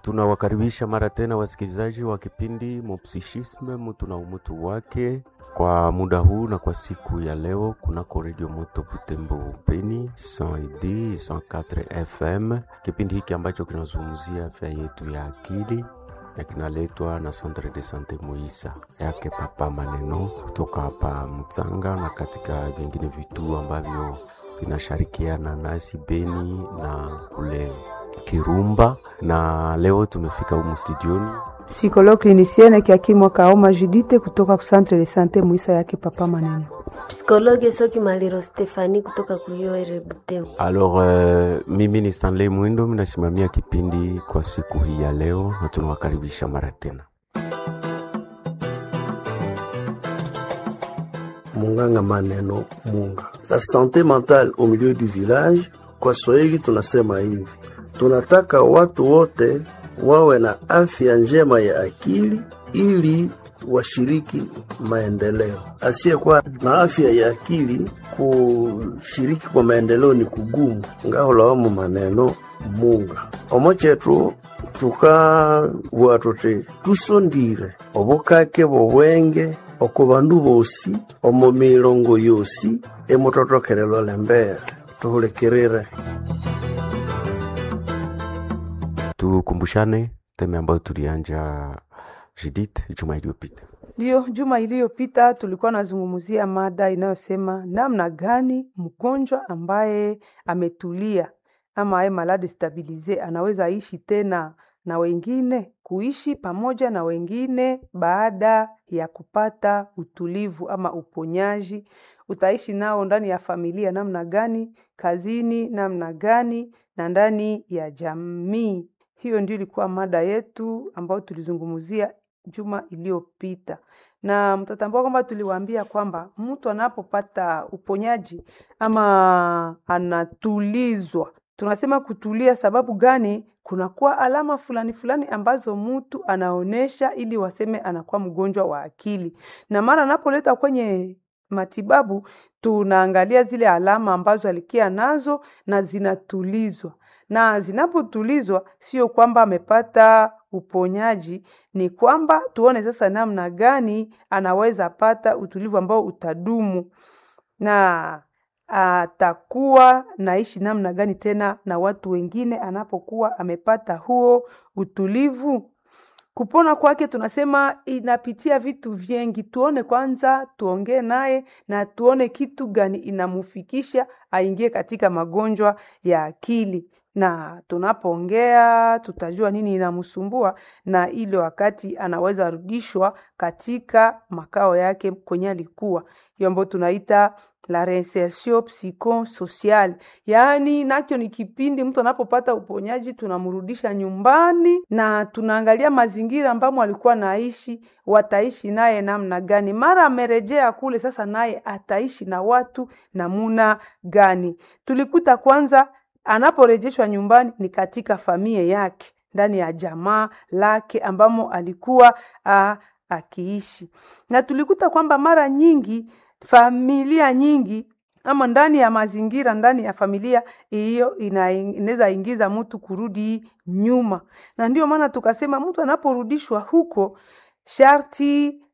Tunawakaribisha mara tena wasikilizaji wa kipindi Mopsichisme, mtu na umutu wake, kwa muda huu na kwa siku ya leo kunako Radio Moto Butembo Beni 100 104 FM, kipindi hiki ambacho kinazungumzia afya yetu ya akili na kinaletwa na Centre de Sante Muisa yake Papa Maneno kutoka hapa Mtsanga na katika vingine vituo ambavyo vinashirikiana nasi Beni na kule Kirumba. Na leo tumefika humu studioni Psychologue clinicienne Kiakimwa Kaoma Judite kutoka ku Centre de Sante Muisa yake Papa Maneno. Psikologe Soki Maliro Stefani kutoka Kuyoere Butembo. Alors, uh, mimi ni Stanley Mwindo, minasimamia kipindi kwa siku hii ya leo na tunawakaribisha mara tena. Munganga Maneno Munga, la sante mentale au milieu du village. Kwa Swahili tunasema hivi, tunataka watu wote wawe na afya njema ya akili ili washiriki maendeleo. Asiyekuwa na afya ya akili kushiriki kwa maendeleo ni kugumu. ngaholawamu maneno munga omo chetu tukabua tuti tusondire obukake bobwenge oko bandu bosi omo milongo yosi emutotokelelo lembere tuhulikirire Tukumbushane teme ambayo tulianja Judith juma iliyopita. Ndiyo, juma iliyopita tulikuwa nazungumzia mada inayosema namna gani mgonjwa ambaye ametulia ama aye malade stabilize anaweza ishi tena na wengine, kuishi pamoja na wengine baada ya kupata utulivu ama uponyaji. Utaishi nao ndani ya familia namna gani, kazini namna gani, na ndani ya jamii. Hiyo ndio ilikuwa mada yetu ambayo tulizungumzia juma iliyopita, na mtatambua kwamba tuliwaambia kwamba mtu anapopata uponyaji ama anatulizwa, tunasema kutulia. Sababu gani? Kunakuwa alama fulani fulani ambazo mtu anaonesha ili waseme anakuwa mgonjwa wa akili, na mara anapoleta kwenye matibabu tunaangalia zile alama ambazo alikia nazo na zinatulizwa na zinapotulizwa, sio kwamba amepata uponyaji, ni kwamba tuone sasa namna gani anaweza pata utulivu ambao utadumu na atakuwa naishi namna gani tena na watu wengine anapokuwa amepata huo utulivu. Kupona kwake tunasema inapitia vitu vingi. Tuone kwanza, tuongee naye na tuone kitu gani inamufikisha aingie katika magonjwa ya akili na tunapoongea tutajua nini inamsumbua, na ile wakati anaweza rudishwa katika makao yake kwenye alikuwa. Hiyo ambayo tunaita la reinsertion psychosocial, yaani nacho ni kipindi mtu anapopata uponyaji, tunamrudisha nyumbani na tunaangalia mazingira ambamo alikuwa naishi, wataishi naye namna gani. Mara amerejea kule, sasa naye ataishi na watu namuna gani? Tulikuta kwanza anaporejeshwa nyumbani ni katika familia yake ndani ya jamaa lake ambamo alikuwa a, akiishi, na tulikuta kwamba mara nyingi familia nyingi ama ndani ya mazingira ndani ya familia hiyo inaweza ingiza mtu kurudi nyuma, na ndio maana tukasema mtu anaporudishwa huko sharti